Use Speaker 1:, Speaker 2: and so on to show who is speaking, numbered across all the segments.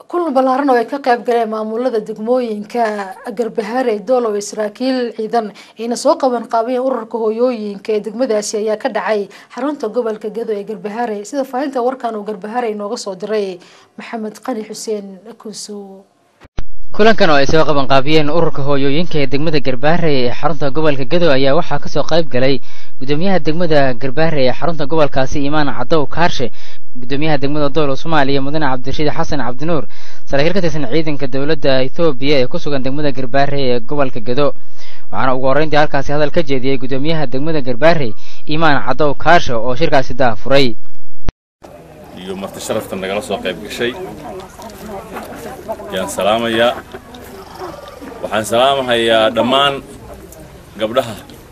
Speaker 1: kulan ballaaran oo ay ka qayb galeen maamulada degmooyinka garbahaare doolow saraakiil ciidan ayna soo qaban qaabiyeen ururka hooyooyinka ee degmadaasi ayaa ka dhacay xarunta gobolka gado ee garbahaare sida faahinta warkan uu garbahaare inooga soo diray maxamed qani xuseen kuusow
Speaker 2: kulankan oo ay soo qaban qaabiyeen ururka hooyooyinka ee degmada garbaare ee xarunta gobolka gado ayaa waxaa kasoo qayb galay gudoomiyaha degmada garbaare ee xarunta gobolkaasi imaan cadow kaarshe gudoomiyaha degmada doolow soomaaliya mudane cabdirashiid xasan cabdinuur saraakiil ka tirsan ciidanka dowladda ethoobiya ee ku sugan degmada garbaare ee gobolka gado waxaana ugu horreyntii halkaasi hadal ka jeediyey gudoomiyaha degmada garbaare imaan cadow kaarshe oo shirkaasi daafuray
Speaker 3: iyo marti sharafta nagala soo qayb gashay yaan salaamayaa waxaan salaamahayaa dhammaan gabdhaha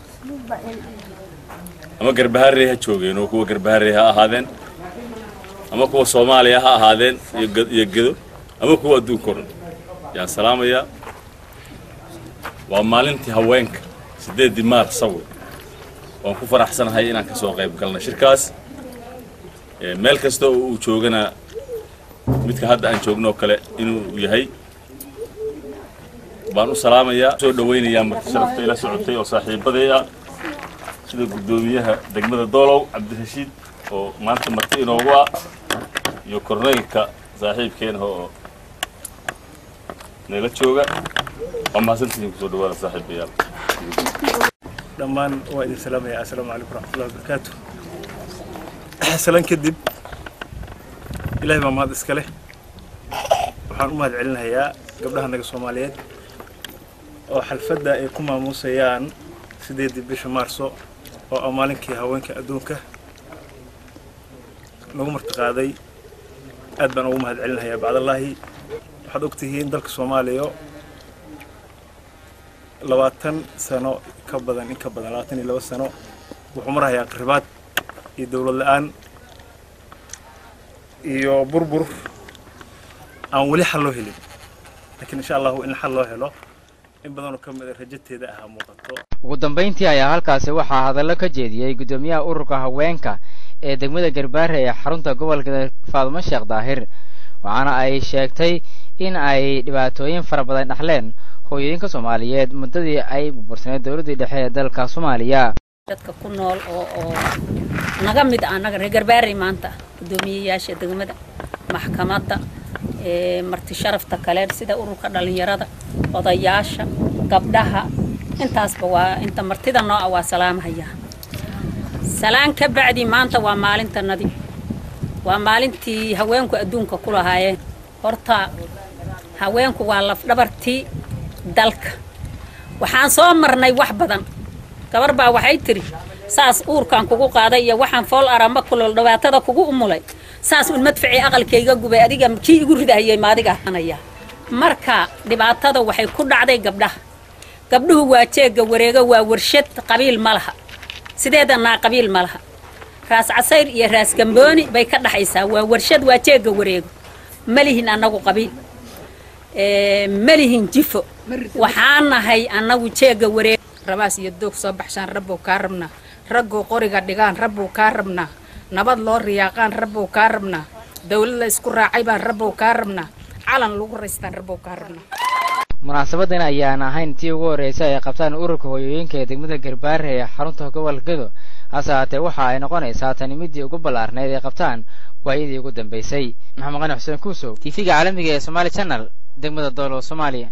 Speaker 3: ama garbaharey ha joogeen oo kuwa garbaharey ha ahaadeen ama kuwa soomaaliya ha ahaadeen iyo gedo ama kuwa adduunka o dhan yaan salaamayaa waa maalintii haweenka siddeeddii maars sawi waan ku faraxsanahay inaan ka soo qayb galnay shirkaas meel kasta oo uu joogana midka hadda aan joogno oo kale inuu yahay baan u salaamayaa soo dhawaynayaa marti sharafta ila socotay oo saaxiibaday ah sida guddoomiyaha degmada doolow cabdirashiid oo maanta marti inoogu ah iyo korneylka saaxiibkeena oo nala jooga waa mahadsantihiin kusoo dhawaada saaxiibayaal
Speaker 4: dhammaan waa idin salaamaya assalaamu calaykum waraxmatullahi wabarakaatu salan kadib ilaahay baa mahad iska leh waxaan u mahad celinayaa gabdhaha naga soomaaliyeed oo xalfadda ay ku maamuusayaan siddeeddii bisha maarso oo ah maalinkii haweenka adduunka nagu martiqaaday aad baan ugu mahad celinayaa bacdallaahi waxaad og tihiin dalka soomaaliya labaatan sano ka badan in ka badan labaatan iyo laba sano wuxuu marahayaa qaribaad iyo dowlad la-aan iyo burbur aan weli xal loo helin laakiin insha allahu in xal loo helo in badanoo ka mida rajateeda ahaa muuqato
Speaker 2: ugu dambayntii ayaa halkaasi waxaa hadallo ka jeediyey guddoomiyaha ururka haweenka ee degmada garbaare ee xarunta gobolka faadumo sheekh daahir waxaana ay sheegtay in ay dhibaatooyin fara badan dhexleen hooyooyinka soomaaliyeed muddadii ay burbursaneed dowladdii dhexe ee dalka soomaaliya
Speaker 5: dadka ku nool oo oo naga mid ah annaga reer garbaarey maanta guddoomiyeyaasha degmada maxkamadda marti sharafta kale sida ururka dhallinyarada odayaasha gabdhaha intaasba waa inta martida noo ah waa salaamhayaa salaan ka bacdi maanta waa maalintanadii waa maalintii haweenku adduunka ku lahaayeen horta haweenku waa lafdhabartii dalka waxaan soo marnay wax badan gabar baa waxay tidhi saas uurkaan kugu qaaday iyo waxaan fool aramba kulol dhibaatada kugu umulay saas un madficii aqalkayga gubay adiga kii igu ridahayay maadiga anaya marka dhibaatada waxay ku dhacday gabdhaha gabdhuhu waa jeegga wareego waa warshad qabiil ma laha sideedanaa qabiil ma laha raas casayr iyo raas gambooni bay ka dhaxaysaa waa warshad waa jeegga wareego malihin annagu qabiil malihin jifo waxaan nahay annagu jeegga wareego
Speaker 6: rabaas iyo doog soo baxshaan rabbow kaa rabnaa raggoo qoriga dhigaan rabbow kaa rabnaa nabad loo riyaaqaan rabbow kaa rabnaa dawlad la isku raacay baan rabbow kaa rabnaa calan lagu raystaan rabbow kaa rabnaa
Speaker 2: munaasabadan ayaan ahayn tii ugu horreysay ay qabtaan ururka hooyooyinka ee degmada garbaare ee xarunta gobolka gado hase haatee waxa ay noqonaysaa tani midii ugu ballaarnayd ay qabtaan waayadii ugu dambaysay maxamed qani xuseen kuusow tv-ga caalamiga ee somaali channel degmada doolow soomaaliya